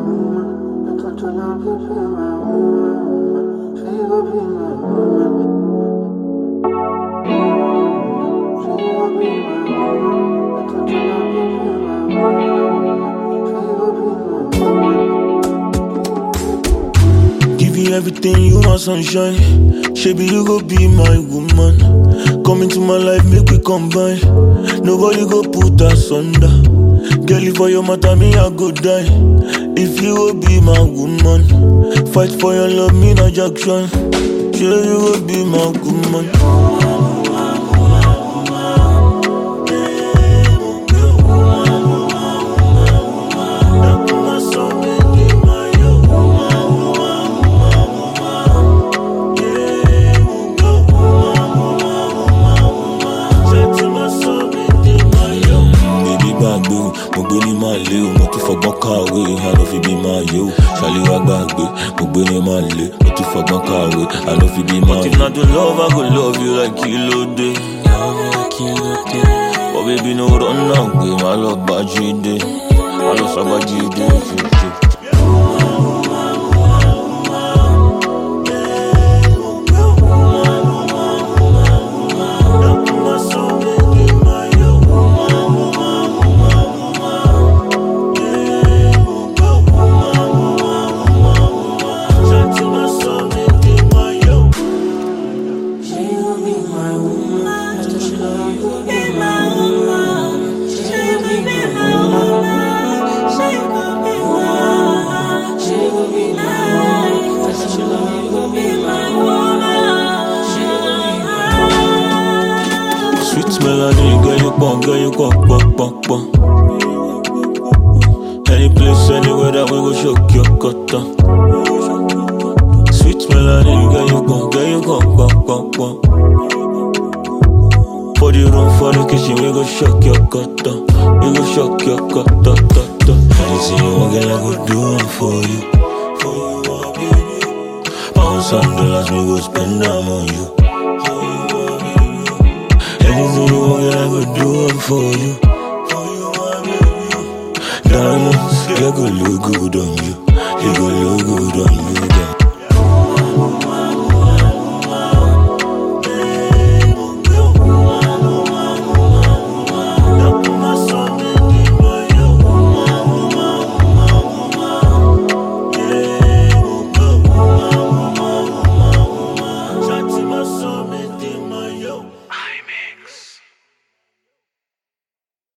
woman. I thought your love would be my woman. She would be my woman. She would be my woman. I thought your love would be my woman. She would be my woman. Give you everything you want, sunshine. Shaby, you go be my woman. Come into my life, make we combine. Nobody go put us under. Girl, if for your matter, me, I go die. If you will be my woman, fight for your love, me, no Jackson. Sure, you will be my woman. Baby gbàgbé o, mo gbé ní máa lé o, mo tún fọgbọ́n kàwé, àná fi bí máa yé o. Ṣàlíwá gbàgbé, mo gbé ní máa lé, mo tún fọgbọ́n kàwé, àná fi bí máa yé. If na to love, I go love you like kílódé. But baby no run now, gbé má lọ bá jíde, má lọ sábà jíde. Sweet melody, girl you pop, girl you pop, pop, pop, pop. Any place, anywhere that we go shock your cutter. Sweet melody, girl you pop, girl you pop, pop, pop, pop. For the room, for the kitchen, we go shock your cutter. We go shock your cutter, cutter. Anything you want, girl, I go do it for you. For you, oh, baby. Pounds and dollars, we go spend them on you. Anything you want, girl, I go do it for you. Diamonds, they go look good on you. They go look good on you.